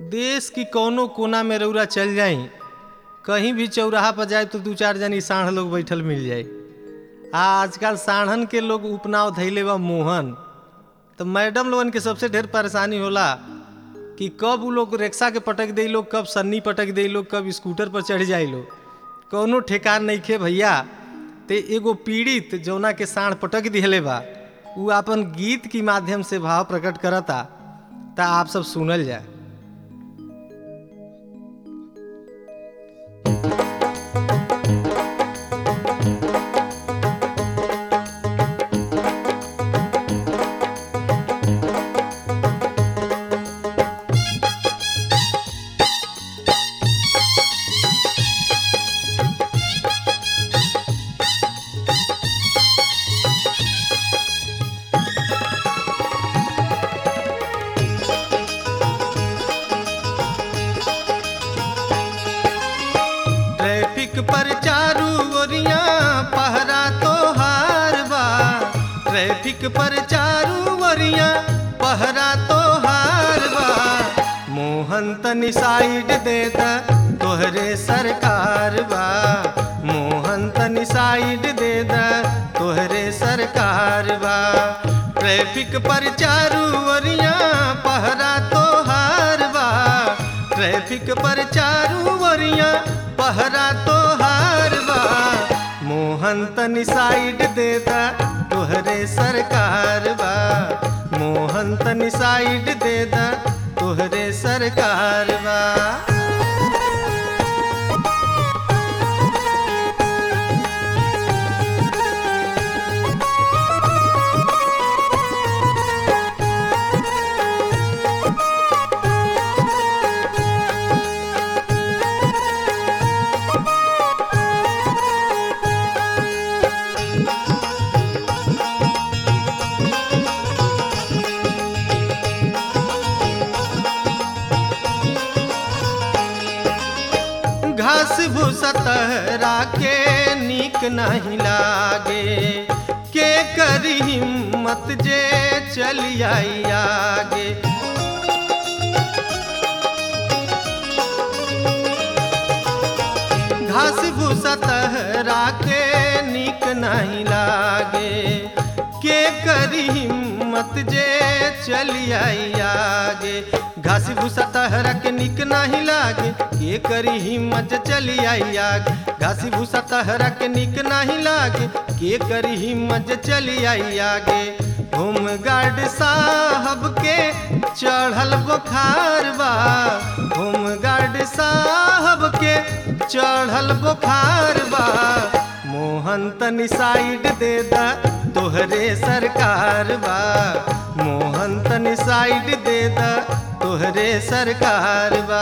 देश की कौनो कोना में रौरा चल जाई कहीं भी चौराहा पर जाए तो दू चार जनी साढ़ लोग बैठल मिल जाए आ आजकल साढ़न के लोग उपनाव धैले बा मोहन तो मैडम लोगन के सबसे ढेर परेशानी होला कि कब उ लोग रिक्शा के पटक दे लोग कब सन्नी पटक दे लोग कब स्कूटर पर चढ़ जाए लोग कौनो ठेकान नहीं खे भैया ते एगो पीड़ित जौना के साढ़ पटक दिहले बा उ अपन गीत के माध्यम से भाव प्रकट करता ता आप सब सुनल जाए ट्रैफिक पर चारू ओरिया पहरा तो हार बा ट्रैफिक पर चारू ओरिया पहरा तो हार बा मोहन तनी साइड दे दा तोहरे सरकार बा मोहन तनी साइड दे दा तोहरे सरकार बा ट्रैफिक पर चारू ओरिया पहरा तो हार बा ट्रैफिक पर चारू ओरिया पहरा तो हार बा मोहन तनी साइड देता तोहरे सरकार बा मोहन तनी साइड देता तोहरे सरकार बा घास भूसा तहरा के नीक नहीं लागे के करी हिम्मत जे चली आई आगे घास भूसा तहरा के नीक नहीं लागे के करी हिम्मत जे चली आई आगे घास भूसा तहरा के निक नहीं लागे के करी हिम्मत जे चली आई आगे घास भूसा तहरा के निक नहीं लागे के करी हिम्मत जे चली आई आगे होम गार्ड साहब के चढ़ल बुखार बा होम गार्ड साहब के चढ़ल बुखार बा मोहन तनी साइड दे दा तोहरे सरकार बा मोहन तनी साइड दे दा तोहरे सरकार बा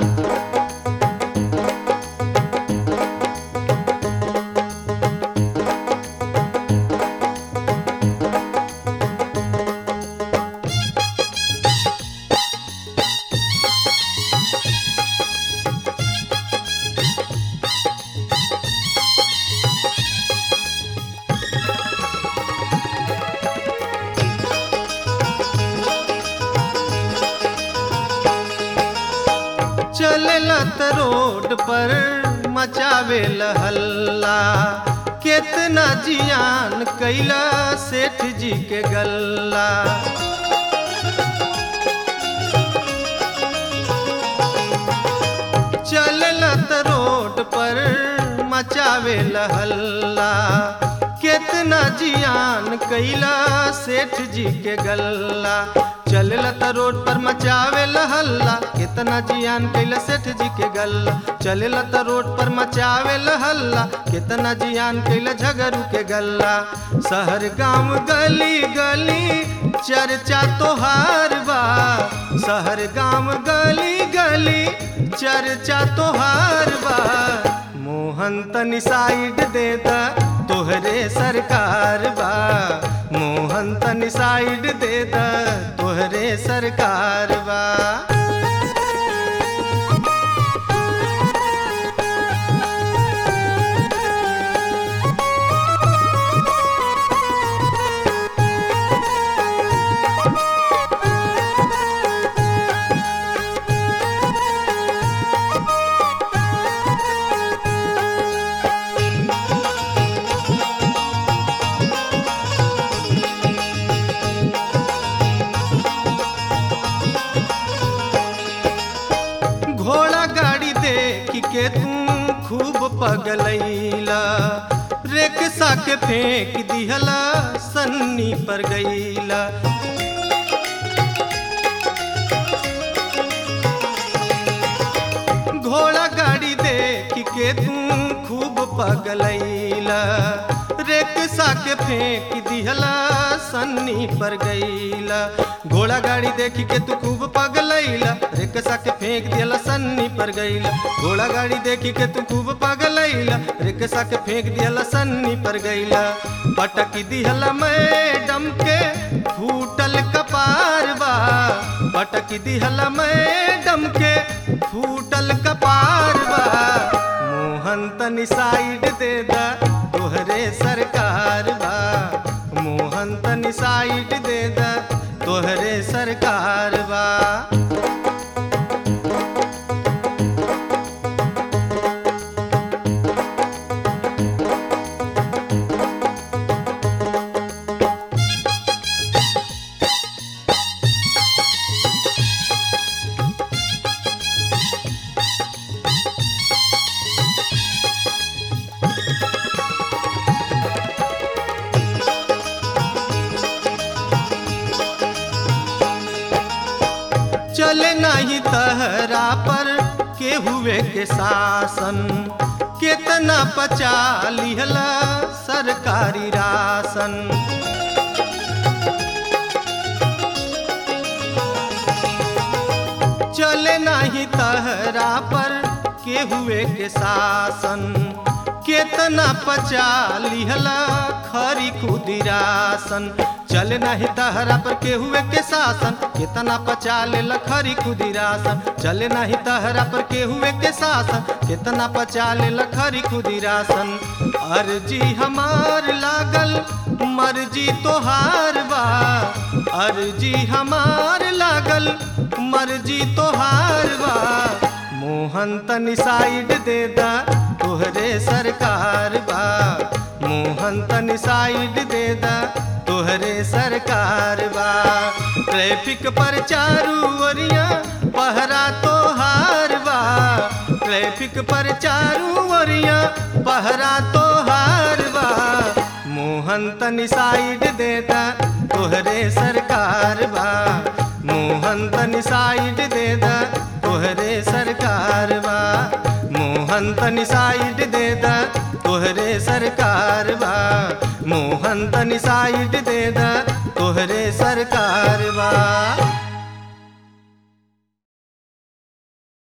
चलत रोड पर मचावे हल्ला केतना जियान कैला सेठ जी के गल्ला चलत रोड पर मचावे हल्ला केतना जियान कैला सेठ जी के गल्ला चलत रोड पर मचावे हल्ला कितना जियान कैला सेठ जी के गल्ला चलत रोड पर मचावे हल्ला कितना जियान कैला झगरू के गल्ला शहर गांव गली गली चर्चा तोहार बा शहर गांव गली गली चर्चा तोहार बा मोहन तनी साइड देता तोहरे सरकार बा मोहन तनी साइड देता तोहरे सरकार बा पगलैला रेखसा के फेंक दिहला सन्नी पर गईला घोड़ा गाड़ी देख के तू खूब पगलैला रेखसा के फेंक दिहला सन्नी पर गईला घोड़ा गाड़ी देख के तू खूब पगलैला रेखसा के फेंक दिहला सन्नी पर गईला घोड़ा गाड़ी देख के तू खूब पगलैला रेखसा के फेंक दिहला सन्नी पर गईला पटक दिहला मैडम के फूटल कपार बा पटक दिहला मैडम के फूटल कपार बा मोहन तनी साइड दे दा तोहरे सरकार बा मोहन तनी साइड दे दा तोहरे सरकार बा चले नहीं तहरा पर के हुए के शासन कितना पचा लिहला सरकारी राशन चले नहीं तहरा पर के हुए के शासन केतना पचा लिहला खरी खुदिरासन चल नहीं तहरा पर के हुए के शासन केतना पचा ले खरी खुदिरासन चल नहीं तहरा पर के हुए के शासन केतना पचा ले खरी खुदिरासन अर्जी हमार लागल मर्जी तोहार बा अर्जी हमार लागल मर्जी तोहार बा मोहन तनी साइड दे दा तोहरे सरकार बा मोहन तनी साइड दे दा तोहरे सरकार बा ट्रैफिक पर चारू ओरिया पहरा तोहार बा ट्रैफिक पर चारू ओरिया पहरा तोहार बा मोहन तनी साइड दे दा तोहरे सरकार बा मोहन तनी साइड दे दा तोहरे सरकार बा मोहन तनी साइड दे दा तोहरे सरकार बा मोहन तनी साइड दे दा तोहरे सरकार